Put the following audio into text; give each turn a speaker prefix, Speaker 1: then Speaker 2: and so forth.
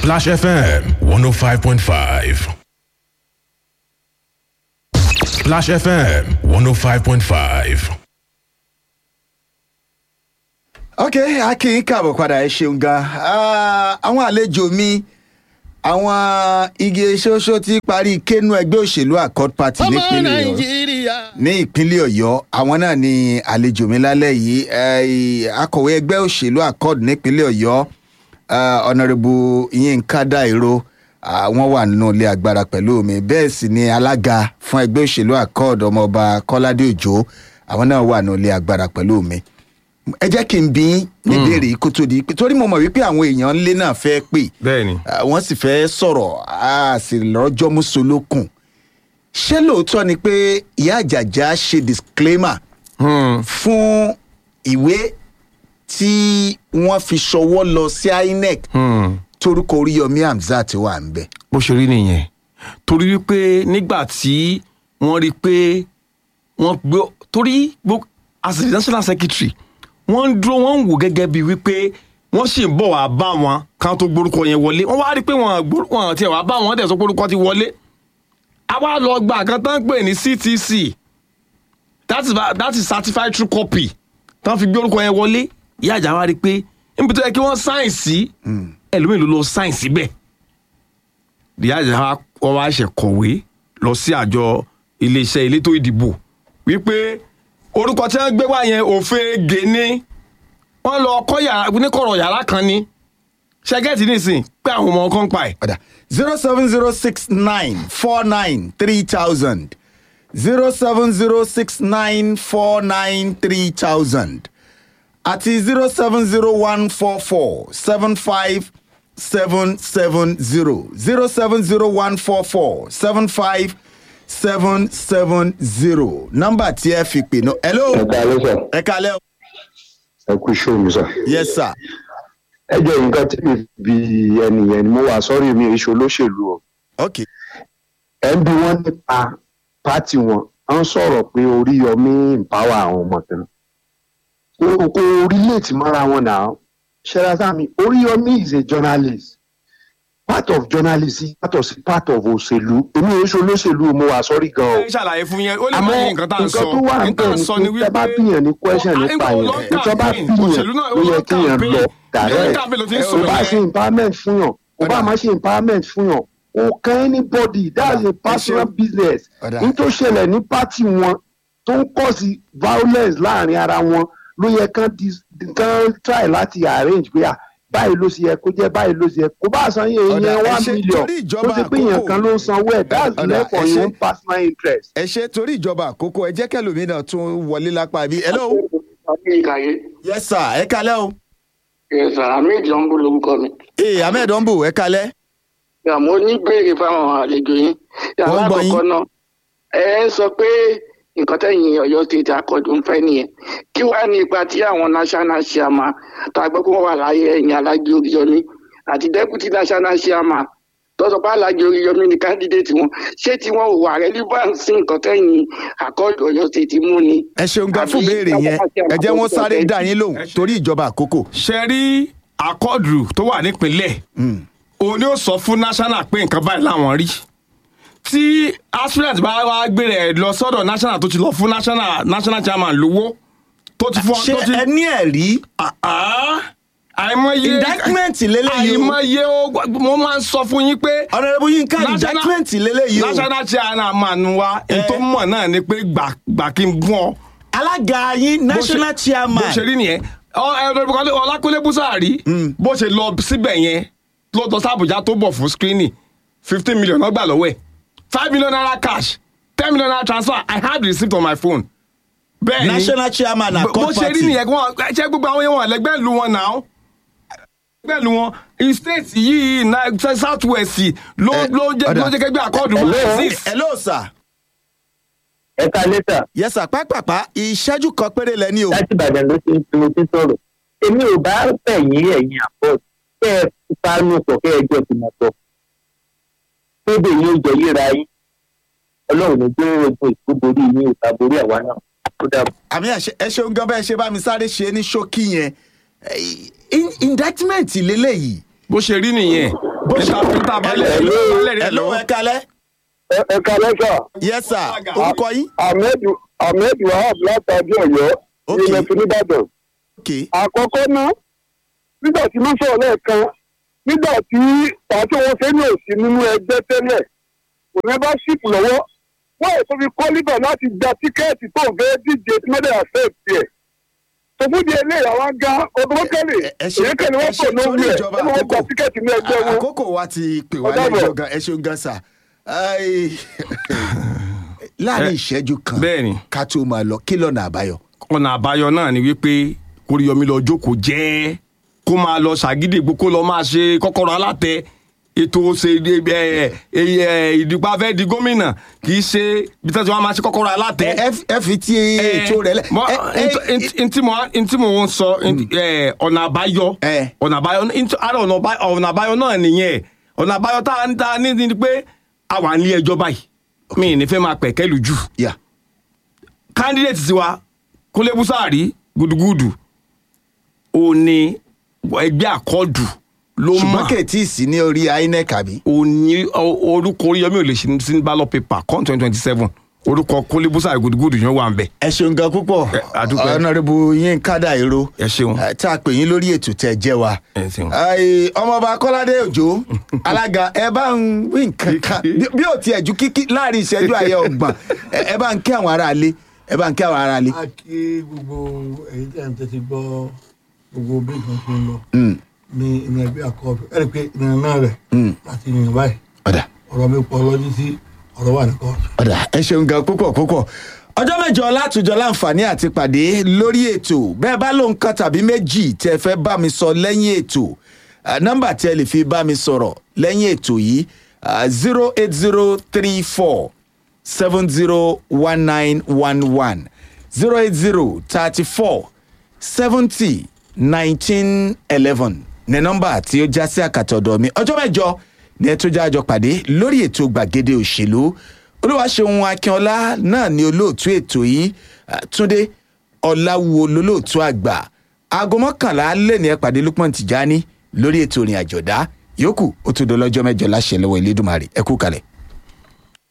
Speaker 1: Splash FM 105.5. Splash FM 105.5.
Speaker 2: ok akin káàbọ̀ padà ẹ ṣeun gan Ah, àwọn àlejò mi àwọn igi ṣoṣo ti parí kẹ́nu ẹgbẹ́ òṣèlú accord party
Speaker 3: ọmọ
Speaker 2: nípínlẹ̀ ọ̀yọ́
Speaker 3: nàìjíríà.
Speaker 2: ní ìpínlẹ̀ ọ̀yọ́ àwọn náà ni àlejò mi lálẹ́ yìí Eh, akọ̀wé ẹgbẹ́ òṣèlú accord nípínlẹ̀ ọ̀yọ́ ọ̀nàrẹ́bù yínká dàìró wọ́n wà nínú ilé agbára pẹ̀lú mi bẹ́ẹ̀ sì ni alága fún ẹgbẹ́ òṣèlú accord ọmọọba kọ́ládé òjò àwọn náà wà nínú ilé agbára pẹ̀lú mi ẹ jẹ́ kí n bí yín níbèrè yìí kó tó di pé torí mo mọ̀ wípé àwọn èèyàn ńlé náà fẹ́ pè
Speaker 4: bẹ́ẹ̀ni
Speaker 2: Ah, wọ́n sì fẹ́ sọ̀rọ̀ a sì lọ́jọ́ mùsùlùkùn ṣé lóòótọ́ ni pé ìyá àjàjà ṣe disclaimer fún ìwé tí wọ́n fi ṣọwọ́ lọ sí inec torúkọ oríyọmí hamzat wà ń bẹ̀.
Speaker 4: bó ṣe rí nìyẹn torí wípé nígbà tí wọ́n rí i pé wọ́n gbé torí gbó- as the national secretary wọ́n ń dúró wọ́n ń wò gẹ́gẹ́ bíi wípé wọ́n sì ń bọ̀ wá bá wọn káwọn tó gborúkọ yẹn wọlé wọ́n wá rí i pé wọ́n gbórú- wọ́n tiẹ̀ wá bá wọn dẹ̀ sọ pé orúkọ ti wọlé àwa lọ gba àkàn tán pè ní ctc that is that is certified true copy tán fi gbé orúkọ yẹn wọlé ìyá àjà wa rí i pé níbi tó yẹ kí wọ́n sáìn sí ẹlòmíì ló lọ sáìn síbẹ̀ ìyá àjà wọn wá ṣe kọ̀wé lọ sí àjọ iléeṣẹ́ elétò ìdìbò wípé orúkọ tí wọ́n gbé wá yẹn òfegè ni wọ́n lọ kọ́ yàrá oníkọ̀rọ̀ yàrá kan ni ṣẹ́gẹ́tì nísìn pé àwọn ọmọ kan pa ẹ̀.
Speaker 2: ọ̀dà zero seven zero six nine four nine three thousand zero seven zero six nine four nine three thousand àti zero seven zero one four four seven five seven seven zero zero seven zero one four four seven five seven seven zero nọ́mbà tí ẹ fi pè náà. hello
Speaker 5: ẹ káalẹ́ sà
Speaker 2: ẹ kalẹ́ o.
Speaker 5: ẹ kú iṣẹ́ mi sà.
Speaker 2: yes sir.
Speaker 5: ẹ jẹ́ nǹkan tí mi bí ẹnìyẹn ni mo wà sọ́rí mi èso olóṣèlú o.
Speaker 2: ok
Speaker 5: ẹ ń bí wọ́n nípa pátì wọn à ń sọ̀rọ̀ pé oríyọmí empower àwọn ọmọ kan. kò kò relate mọ́ra wọn náà ṣẹlá sámi oríyọmí is a journalist part of journalism yàtọ̀ sí part of òṣèlú èmi èso olóṣèlú mo wà sọ́rí gan o.
Speaker 4: ẹ ṣàlàyé fún yẹn ó lè má
Speaker 5: àmọ́
Speaker 4: yé nǹkan tá à ń sọ
Speaker 5: nǹkan tó wà
Speaker 4: nǹkan tá à ń sọ ni
Speaker 5: níbẹ̀ ni pé tẹ́ bá
Speaker 4: wípé
Speaker 5: bíyàn ní question
Speaker 4: Ó,
Speaker 5: nípa
Speaker 4: àìgbò
Speaker 5: yẹn
Speaker 4: lọ
Speaker 5: ìjọba
Speaker 4: campaign,
Speaker 5: bíyàn
Speaker 4: òṣèlú náà ó
Speaker 5: ló
Speaker 4: lọ
Speaker 5: yẹ kéèyàn
Speaker 4: campaign.
Speaker 5: lọ
Speaker 4: Lórí
Speaker 5: direct
Speaker 4: campaign ló ti ń
Speaker 5: kò
Speaker 4: sọ̀rọ̀
Speaker 5: bá
Speaker 4: yẹn.
Speaker 5: ṣe empowerment fún yàn kò bá má ṣe empowerment fún yàn kò kan anybody that's a personal business
Speaker 2: Ọ̀dà.
Speaker 5: ní tó ṣẹlẹ̀ ní pátì wọn tó ń kọ̀ sí violence láàrin ara wọn ló yẹ kán dis- kán try láti arrange pé à báyìí ló ṣe yẹ kó jẹ́ báyìí ló ṣe yẹ kó bá san yẹn
Speaker 2: Ọ̀dà,
Speaker 5: yẹn
Speaker 2: ẹ
Speaker 5: one
Speaker 2: ṣe-
Speaker 5: million
Speaker 2: torí
Speaker 5: tó
Speaker 2: ìjọba
Speaker 5: ṣe pé yẹn
Speaker 2: àkókò-
Speaker 5: kan ló ń sanwó ẹ̀ that's
Speaker 2: Ọ̀dà,
Speaker 5: left for
Speaker 2: ẹ
Speaker 5: your
Speaker 2: ṣe-
Speaker 5: own personal interest.
Speaker 2: ẹ ṣe torí ìjọba àkókò ẹ jẹ́ kẹlòmínà tún wọlé lápá bí. hello
Speaker 6: ìkàyé
Speaker 2: yes sir ẹ kalẹ́ o.
Speaker 6: ẹ̀sà ahmed lọ́nbó lórúkọ mi.
Speaker 2: ee ahmed ombu ẹ kalẹ́.
Speaker 6: àmọ́ oníbèrè fáwọn àlejò yín.
Speaker 2: Wọ́n gbọ́ yín.
Speaker 6: alákọ̀ọ́kọ́ náà ẹ ń sọ pé nǹkan tẹ̀yìn ọ̀yọ́ state akọ́jú ń fẹ́ nìyẹn kí wàá ní ipa tí àwọn national chairman tó a gbọ́ pé wọ́n wà láyé ẹ̀yìn alájẹ oríyọmí àti deputy national chairman tó sọ pé alájẹ oríyọmí ni candidate wọn ṣé tí wọn ò wà relevant sí nǹkan tẹ̀yìn akọ́jú ọ̀yọ́ state mú ni.
Speaker 2: ẹ ṣeun gan fún
Speaker 6: Àbí
Speaker 2: béèrè yẹn ẹ jẹ́ wọ́n sáré dá yín lóhùn torí ìjọba àkókò.
Speaker 4: ṣe rí àkọọdù tó wà nípìnlẹ̀ òun ni ó sọ fún national pé nǹkan báyìí làwọn rí tí aspirant bá wá gbére ẹ lọ sọ́dọ̀ national tó ti lọ fún national national chairman lówó tó ti fún
Speaker 2: ṣé
Speaker 4: tó ti
Speaker 2: ẹ ní ẹ̀rí
Speaker 4: Ah, àìmọye
Speaker 2: indictment lélẹ́yìí o
Speaker 4: àìmọye o mo máa ń sọ fún yín pé
Speaker 2: ọ̀nàdẹ́bù yínká
Speaker 4: National-
Speaker 2: indictment lélẹ́yìí o
Speaker 4: national chairman wa
Speaker 2: Eh.
Speaker 4: èyí tó mọ̀ náà ni pé gbà gbà kí n gún ọ
Speaker 2: alága yín national chairman
Speaker 4: bó ṣe rí nìyẹn Ọ- ẹ, Ọlọ́run- ọlákúnlé búsàárì bó ṣe lọ síbẹ̀ yẹn ló lọ sábùjá tó bọ̀ fún screening fifteen million náà gbà lọ́wọ́ ẹ̀ five million naira cash ten million naira transfer i have the receipt on my phone. bẹ́ẹ̀ ni
Speaker 2: national chairman
Speaker 4: bó
Speaker 2: accord
Speaker 4: ṣe rí
Speaker 2: party
Speaker 4: nìyẹn kí wọ́n ṣe gbogbo àwọn yẹn wọn lẹ́gbẹ́ lu wọn náà lẹ́gbẹ́ lu wọn state yìí na- south west ló
Speaker 2: Eh,
Speaker 4: ló jẹ́
Speaker 2: ọ̀dà.
Speaker 4: ló jẹ́ kẹgbẹ́ àkọọdù
Speaker 5: Hello?
Speaker 4: wọn exist.
Speaker 2: hello sir
Speaker 5: ẹ ká lẹ́tà
Speaker 2: yes sir pápápá ìṣẹ́jú kan péré lẹ́ni o
Speaker 5: láti ìbàdàn ló ti ń fi mo ti sọ̀rọ̀ èmi ò bá fẹ̀yìn ẹ̀yìn àpọ̀ kẹ́ ẹ fipánú pọ̀ kẹ́ ẹ jọ fìmọ̀ pọ̀ tóbi yóò jẹ yíra yín ọlọ́run ní gbé ogun ìkóborí ní ìta borí àwa náà ó dàbọ̀.
Speaker 2: àmì àṣẹ- ẹ ṣeun gan bẹ́ẹ̀ ṣe bá mi sáré ṣe ní ṣókí yẹn Eh, in- indictment lélẹ́yìí
Speaker 4: bó ṣe rí nìyẹn níta níta balẹ̀
Speaker 2: Hello.
Speaker 4: balẹ̀ rẹ̀
Speaker 2: hello
Speaker 4: lọ́wọ́.
Speaker 2: ẹ kalẹ́
Speaker 5: ẹ kalẹ́ sà
Speaker 2: yes sir orúkọ yín
Speaker 5: ahmed ahmed wahab látàdé ọ̀yọ́
Speaker 2: Ok.
Speaker 5: ní ilẹ̀ nìbàdàn.
Speaker 2: ok
Speaker 5: àkọ́kọ́ ná nígbà tí wọ́n sọ̀rọ̀ lẹ́ẹ̀kan nígbà tí pàtó wọn fẹ́ ní òsì nínú ẹgbẹ́ tẹ́lẹ̀ kò ní bá ṣìpù lọ́wọ́ wọ́n èso fi kọ́ líbà láti gba tíkẹ́ẹ̀tì tó ń fẹ́ díje tí wọ́n dẹ̀ accept ẹ̀. tòmúdi eléyà wá ń ga ọdún kẹ́lẹ̀
Speaker 2: ẹ- ẹ ṣe-
Speaker 5: èyí kẹ́lẹ̀
Speaker 2: ẹ
Speaker 5: wọ́n
Speaker 2: ṣe
Speaker 5: pọ̀ lórí
Speaker 2: torí
Speaker 5: ẹ̀
Speaker 2: ìjọba
Speaker 5: wọ́n wọ́n gba
Speaker 2: àkókò.
Speaker 5: tíkẹ́ẹ̀tì ní ẹgbẹ́ wọn.
Speaker 2: àkókò wa ti pè wá
Speaker 5: Ó dàbọ̀.
Speaker 2: lẹ́jọ́ gan ẹ ṣeun gan sà Ai, láàrin ìṣẹ́jú kan
Speaker 4: Bẹ́ẹ̀ni.
Speaker 2: ká tó máa lọ kí lọ́nà àbáyọ.
Speaker 4: ọ̀nà àbáyọ náà ni wípé kóríyọmí lọ jókòó jẹ́ kó máa lọ ṣàgídègbò kó lọ máa ṣe kọ́kọ́rọ́ alátẹ ètò òṣèlú ìdìpọ̀ afẹ́ di gómìnà kì í ṣe bí tẹ́sí wọn máa ṣe kọ́kọ́rọ́ alátẹ.
Speaker 2: ẹ ẹ- ẹ fi ti ètò rẹ lẹ.
Speaker 4: mọ
Speaker 2: ẹ- ẹ-
Speaker 4: ntí mo ntí mo ń sọ ẹ, ọ̀nà àbáyọ
Speaker 2: Ẹ.
Speaker 4: ọ̀nà àbáyọ ntí- ara ọ̀nà àbá- ọ̀nà àbáyọ náà nìyẹn ọ̀nà àbáyọ tá a ń ta ní ni pé a wà ní ẹjọ́ báyìí mi ì ní fẹ́ máa pẹ̀kẹ́ lù jù
Speaker 2: yà
Speaker 4: candidate tiwa kúnlé búsàárì gudugudu ó ní ẹgbẹ́ àkọọ́dù ló
Speaker 2: ṣùgbọ́n
Speaker 4: mọ̀
Speaker 2: kèétí sí ní orí inec àbí.
Speaker 4: ó ní ọ- orúkọ oríyọmí ò lè ṣe sí ballot paper con twenty twenty seven orúkọ kúnlé búsàárì gudugudu yẹn wà ń bẹ̀.
Speaker 2: ẹ ṣeun gan púpọ̀
Speaker 4: Ẹ, a dúpẹ́.
Speaker 2: ọ̀nàrẹ́bù yín kádà èrò
Speaker 4: ẹ ṣeun.
Speaker 2: Eh, tá a pè yín lórí ètò tẹ jẹ́ wa.
Speaker 4: Ẹ ṣeun.
Speaker 2: Ai, ọmọọba kọ́ládé òjò alága ẹ bá ń wí nǹkan kan bí bí ò tiẹ̀ ju kíkí láàrin ìṣẹ́jú àyẹ ọgbọ̀n ẹ ẹ bá ń kí àwọn aráalé ẹ bá ń kí àwọn aráalé.
Speaker 3: a kí gbogbo èyí tí a ń tẹ́tí gbọ́ gbogbo bí nǹkan ṣe ń lọ
Speaker 2: Mm,
Speaker 3: ní ní ẹgbẹ́ àkọọ́dù ẹ̀rí pé ìrìn náà rẹ̀
Speaker 2: Mm.
Speaker 3: láti yìn báyìí
Speaker 2: ọ̀dà
Speaker 3: ọ̀rọ̀ mi pọ̀ lọ́jú sí ọ̀rọ̀ wà ní kóòtù.
Speaker 2: ọ̀dà ẹ ṣeun gan púpọ̀ púpọ̀ ọjọ́ mẹ́jọ látùjọ láǹfààní àti pàdé lórí ètò bẹ́ẹ̀ bá lóun kan tàbí méjì tẹ́ ẹ fẹ́ bá mi sọ lẹ́yìn ètò ah, nọ́mbà tí ẹ lè fi bá mi sọ̀rọ̀ lẹ́yìn ètò yìí zero eight zero three four seven zero one nine one one zero eight zero thirty four seventy nineteen eleven ní nọ́mbà tí ó já sí àkàtà ọ̀dọ̀ mi ọjọ́ mẹ́jọ ní ẹ tó já àjọ pàdé lórí ètò gbàgede òṣèlú olúwaṣeun akínọlá náà ní olóòtú ètò yìí ah, túndé ọláwùwò lólóòtú àgbà aago mọ́kànlá lè ní ẹ pàdé lukman tìjání lórí ètò ìrìn àjọ̀dá yòókù ó tún dọ́lọ́jọ́ mẹ́jọ láṣẹ lọ́wọ́ elédùnmarè ẹ kú kalẹ̀.